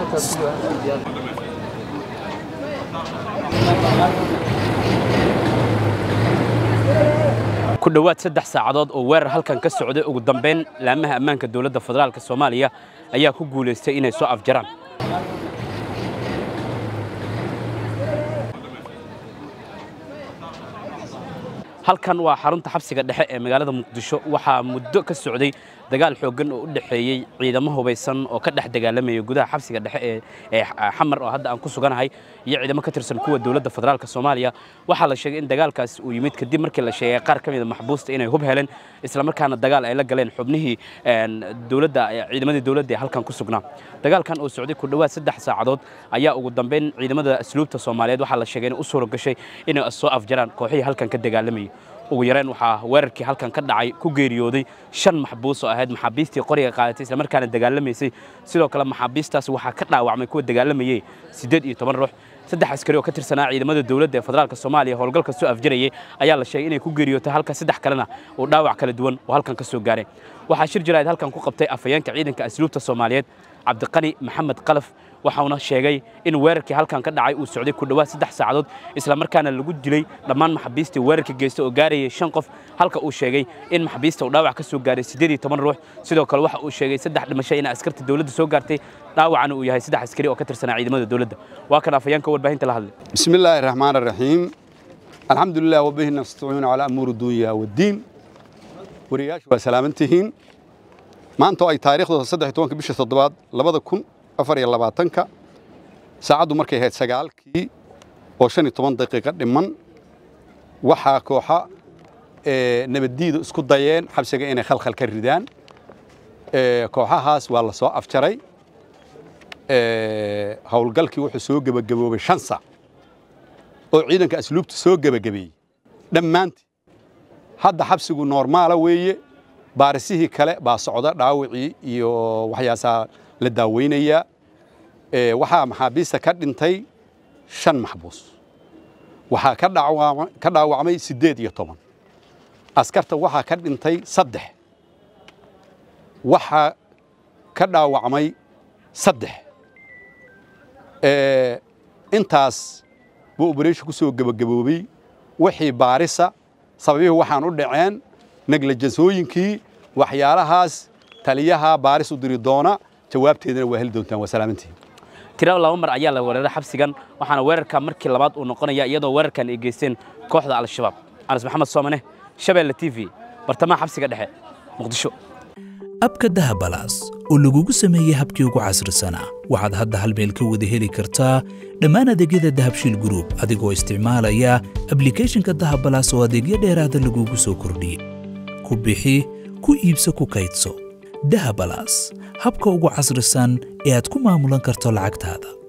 ku dhowaad saddex saacadood oo weerar halkan ka socday ugu dambeyn laamaha ammaanka dowladda federaalka soomaaliya ayaa ku guulaystay inay soo afjaraan halkan waa xarunta xabsiga dhexe ee magaalada muqdisho waxaa muddo ka socday dagaal xooggan oo u dhexeeyey ciidamo hubaysan oo ka dhex dagaalamaya gudaha xabsiga dhexe ee xamar oo hadda aan ku suganahay iyo ciidamo ka tirsan kuwa dowladda federaalka soomaaliya waxaa la sheegay in dagaalkaas uu yimid kadib markii la sheegay qaar ka mida maxbuusta inay hub heleen islamarkaana dagaal ay la galeen xubnihii dowladda ciidamadii dowladda ee halkan ku sugnaa dagaalkan oo socday ku dhowaad saddex saacadood ayaa ugu dambeyn ciidamada asluubta soomaaliyeed waxaa la sheegay inay u suura gashay inay soo afjaraan kooxihii halkan ka dagaalamayay ugu yareen waxaa weerarkii halkan ka dhacay ku geeriyooday shan maxbuus oo ahayd maxaabiistii qoriga qaadatay islamarkaana dagaalamaysay sidoo kale maxaabiistaas waxaa ka dhaawacmay kuwa dagaalamayey siddeed iyo toban ruux saddex askari oo ka tirsanaa ciidamada dowladda ee federaalka soomaaliya howlgalka soo afjarayay ayaa la sheegay inay ku geeriyootay halka saddex kalena uu dhaawac kala duwan oo halkan ka soo gaaray waxaa shir jiraad halkan ku qabtay afhayeenka ciidanka asluubta soomaaliyeed cabdiqani maxamed qalaf waxauna sheegay in weerarkii halkan ka dhacay uu socday ku dhowaad saddex saacadood islamarkaana lagu dilay dhammaan maxaabiistii weerarka geysta oo gaarayay shan qof halka uu sheegay in maxaabiista uu dhaawac ka soo gaaray siddeed iyo toban ruux sidoo kale waxa uu sheegay saddex dhimasho in askarta dowladda soo gaartay dhaawacana uu yahay saddex askari oo ka tirsanaa ciidamada dowladda waa kan afhayeenka warbaahinta la hadlay بسم الله الرحمن الرحيم الحمد لله وبه نستعين على أمور الدنيا والدين ورياش وسلامتهين ما أنتوا أي تاريخ صدح توانك بيش تضباط لبدا كن أفر يلا باتنك ساعدوا مركي هيد سقالكي وشاني طبان دقيقة لمن وحا كوحا إيه نبديد اسكو دايين حبسيقا إني خلخل كالردان إيه كوحا هاس والله سواء أفجري إيه هولقالكي وحو سوق بقبوبي شانسا oo ciidanka asluubta soo gebagabeeyey dhammaantii hadda xabsigu noormaala weeye baarisihii kale baa socda dhaawacii iyo waxyaasaa la daaweynayaa waxaa maxaabiista ka dhintay shan maxbuus waxaa ka dhaawacmay ka dhaawacmay siddeed iyo toban askarta waxaa ka dhintay saddex waxaa ka dhaawacmay saddex intaas buu operation ku soo gebagaboobay wixii baarisa sababihii waxaan u dhaceen neglijensooyinkii waxyaalahaas taliyaha baaris u diri doona jawaabteedana waa heli doontaan waa salaamantihiin tiro laba mar ayaa la weeraray xabsigan waxaana weerarka markii labaad uu noqonaya iyadoo weerarkan ay geysteen kooxda al-shabaab anas maxamed soomane shabeelle t v bartamaha xabsiga dhexe muqdisho abka dahabalaas oo lagugu sameeyey habkii ugu casrisanaa waxaad hadda hal meel ka wada heli kartaa dhammaan adeegyada dahabshiil gruub adigoo isticmaalaya ablikhethonka dahabalaas oo adeegyo dheeraada lagugu soo kordhiyey ku bixi ku iibso ku kaydso dahabalaas habka ugu casrisan ee aad ku maamulan karto lacagtaada